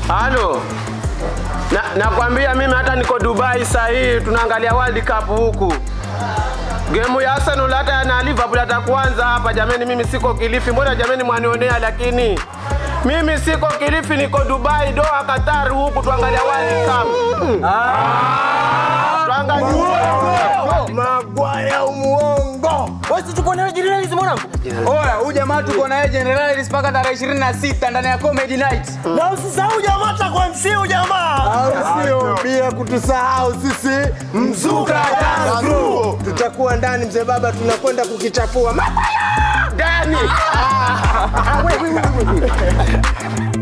Halo. Na, nakwambia mimi hata niko Dubai saa hii tunaangalia World Cup huku. Gemu ya Arsenal hata na Liverpool atakuanza hapa jameni, mimi siko Kilifi. Mbona jameni mwanionea lakini mimi siko Kilifi, niko Dubai, Doha, Qatar huku tuangalia World Cup. Tuangalia Magwaya umuongo. Wewe tuko na generalize mwanangu. Oya, huyu jamaa tuko na yeye Generalities mpaka tarehe 26 ndani ya Comedy Night. Na usisahau jamaa atakuwa MC huyu jamaa. Au sio? Bila kutusahau sisi Mzuka Dance Crew. Tutakuwa ndani mzee baba tunakwenda kukichafua. ndani.